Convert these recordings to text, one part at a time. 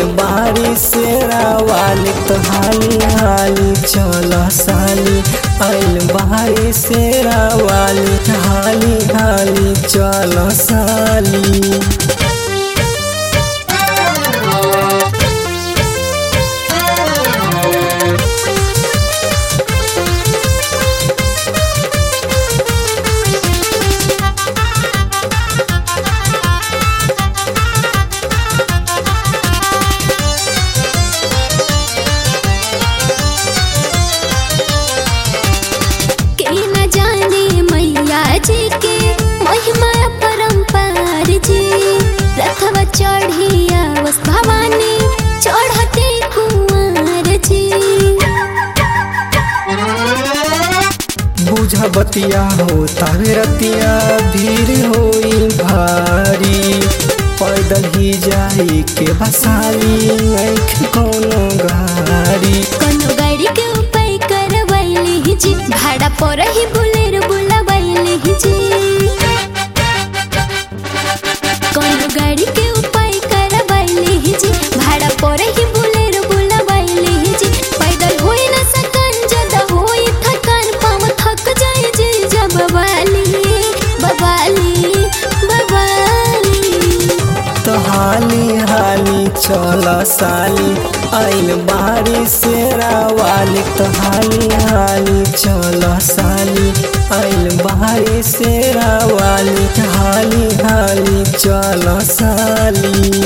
आइल बारी शेरा वाली तो हाली हाली चल साली आइल बारी शेरा वाली हाली हाली चल साली के न जाने मैया जी के महिमा परम्पार जी रथवा चढ़िया वस भवानी चढ़ते कुंवर जी बुझ बतिया हो तावे रतिया भीड़ होई भारी पैदल ही जाई के बसाली आँख कोनो गाड़ी कोनो गाड़ी के उपाय करवैली जी भाड़ा पर ही बुलेर बुलावैली जी कोनो गाड़ी के उपाय करवैली जी भाड़ा पर ही बुलेर बुलावैली जी पैदल होई न सकन जदा होई थकान पाँव थक जाए जी जब बवाली बवाली बवाली तो हाली हाली चल साली आइल बारी शेरा वाली तो हाली हाली चल साली आइल बारी शेरा वाली हाली हाली चल साली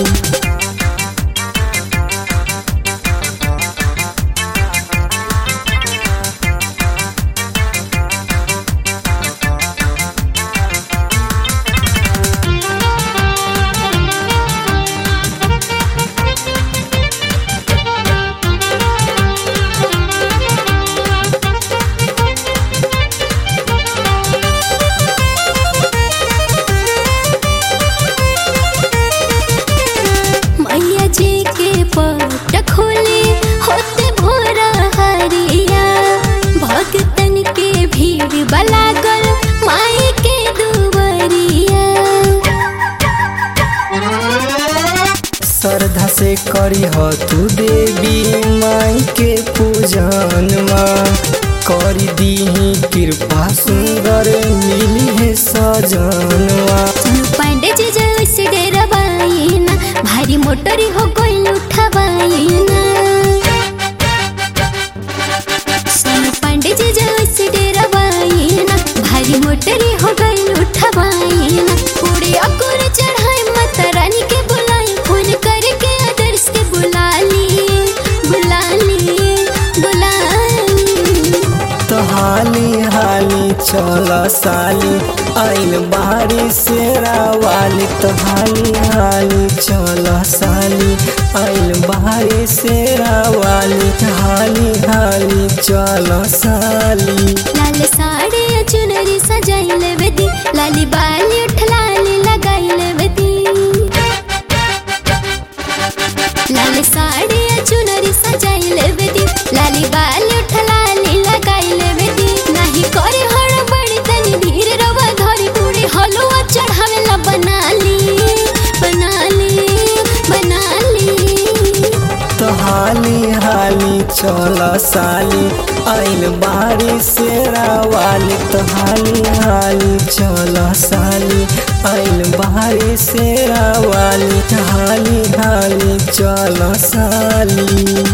मैया जी के पट खोले होते भोरा हरिया भक्तन के भीड़ बलागल माई के दुवरिया श्रद्धा से करी हो तू देवी माई के पूजन करी दीही कृपा सुंदर मिली है सजनवा सोनू पांडे जी जैसे डेरवाई ना भारी मोटरी हो गई उठवाई ना सोनू पांडे जी जैसे डेरवाई ना भारी मोटरी हो गई उठवाई ना पूरे अकुर चढ़ाई माता रानी के बुलाई फोन करके आदर्श के बुला ली बुला ली बुला ली तो हाली हाली चल साली आइल बारी शेरा वाली तो हाली हाली चल साली आइल बारी शेरा वाली हाली हाली चल साली लाल साड़ी चुनरी सजाई लेवे दी लाली बाली उठ लाली लगाई लेवे दी लाल साड़ी चुनरी सजाई लेवे दी लाली बाली उठ लाली लगाई लेवे दी नाही करे हड़ बड़ी तनी धीर रवा धरी पूरी हलवा चढ़ावे ला बना ली बना ली बना ली तो हाली हाली चल साली आइल बारी शेरा वाली तो हाली हाली चल साली आइल बारी शेरा वाली हाली हाली चल साली